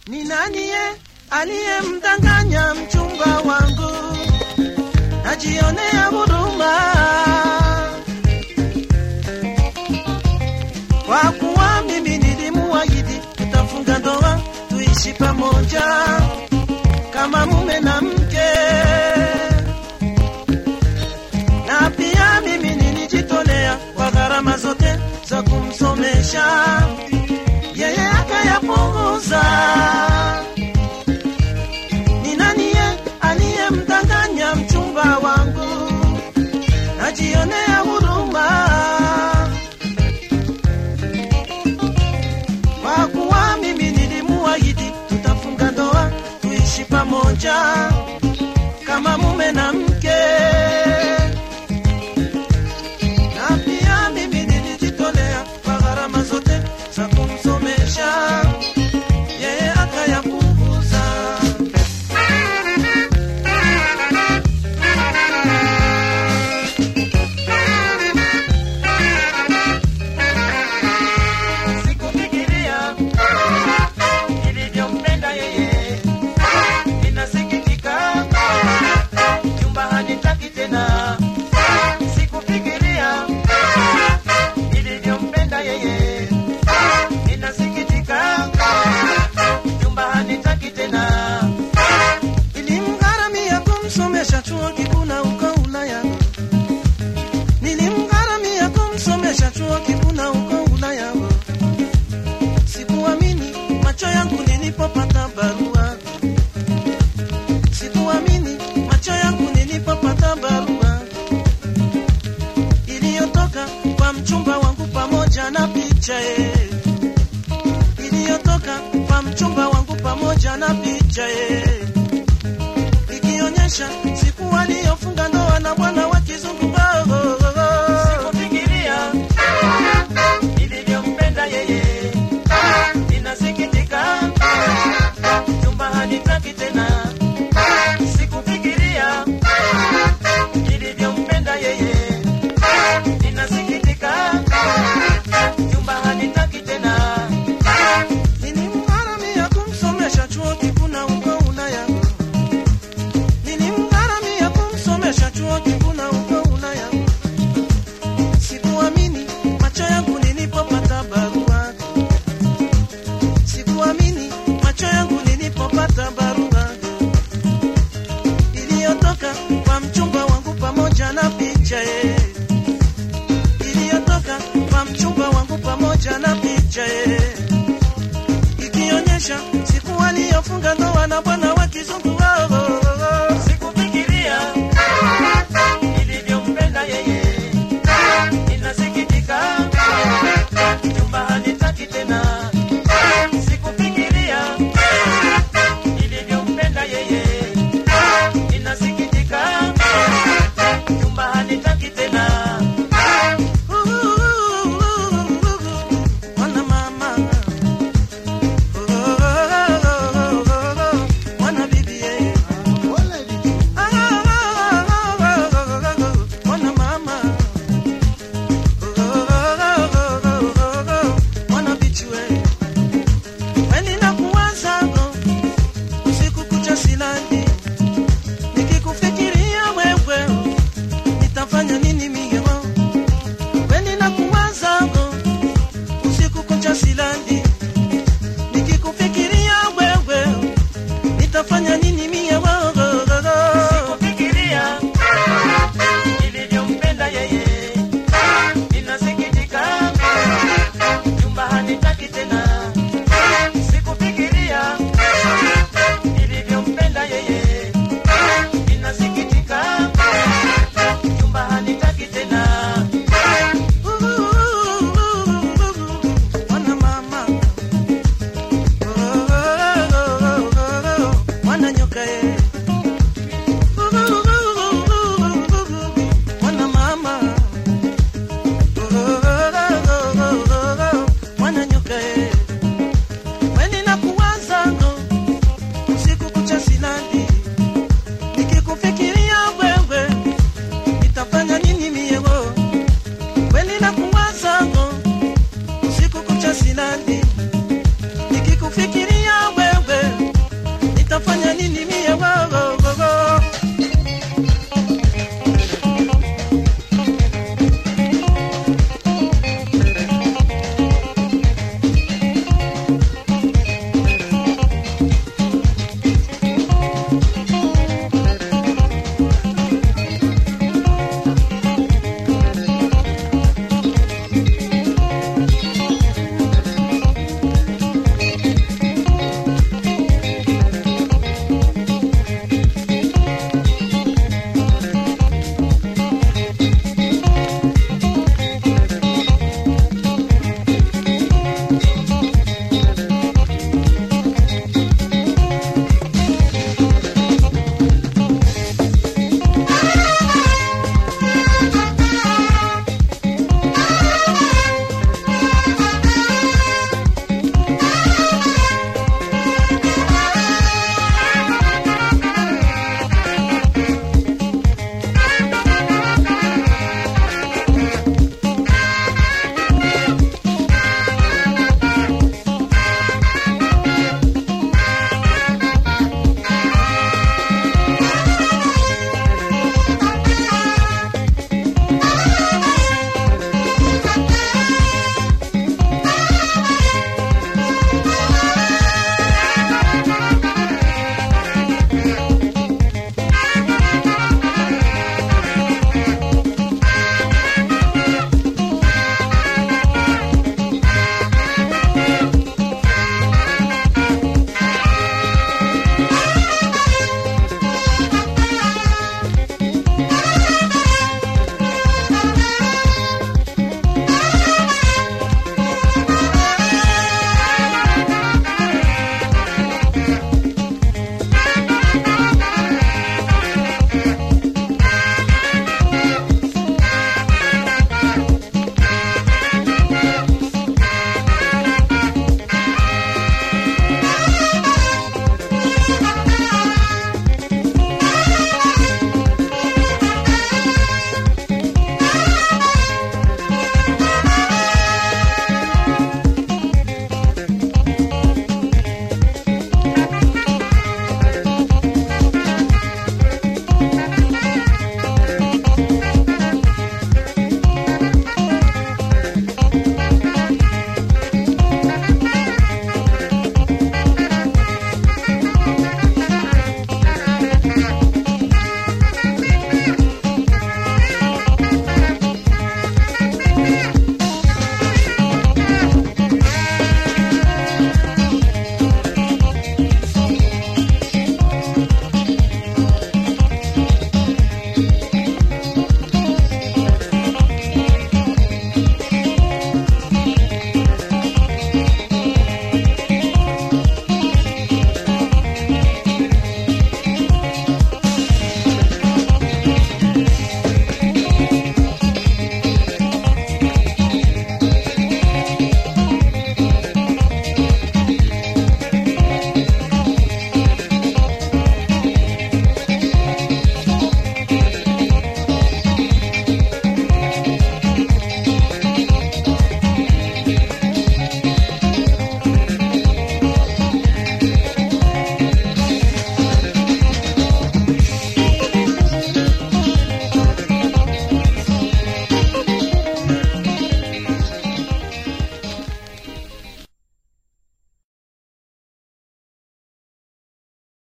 Ni nani ye aliyemdanganya mchumba wangu? Najionea huruma kwa kuwa mimi nilimuahidi tutafunga ndoa tuishi pamoja kama mume na mke, na pia mimi nilijitolea kwa gharama zote za kumsomesha yeye akayapunguza. Ni nani ye aliyemdanganya mchumba wangu? Najionea huruma kwa kuwa mimi nilimuahidi tutafunga ndoa tuishi pamoja kama mume na mke, na pia mimi nilijitolea kwa gharama zote za kumsomesha yeye akayapunguza. Sikufikiria nilivyompenda yeye, ninasikitika nyumba hanitaki tena. Sikufikiria nilivyompenda yeye, ninasikitika nyumba hanitaki tena. Nilimgharamia kumsomesha chuo kikuu na uko Ulaya, nilimgharamia kumsomesha chuo kikuu na uko Ulaya. Sikuamini macho yangu nilipopata barua, sikuamini macho yangu nilipopata barua iliyotoka kwa mchumba wangu pamoja na picha ye, iliyotoka kwa mchumba wangu pamoja na picha ye, ikionyesha siku aliyofunga ndoa na bwana wa kizungu. Oh, oh, oh, oh. Sikufikiria nilivyompenda yeye ninasikitika nyumba hanitaki tena. Sikufikiria nilivyompenda yeye, ninasikitika nyumba hanitaki tena. Nilimgharamia kumsomesha chuo kikuu na uko Ulaya, nilimgharamia kumsomesha chuo kikuu na uko Ulaya. Sikuamini macho yangu nilipopata barua sikuamini macho yangu nilipopata barua iliyotoka kwa mchumba wangu pamoja na picha ye, iliyotoka kwa mchumba wangu pamoja na picha ye, ikionyesha siku aliyofunga ndoa na bwana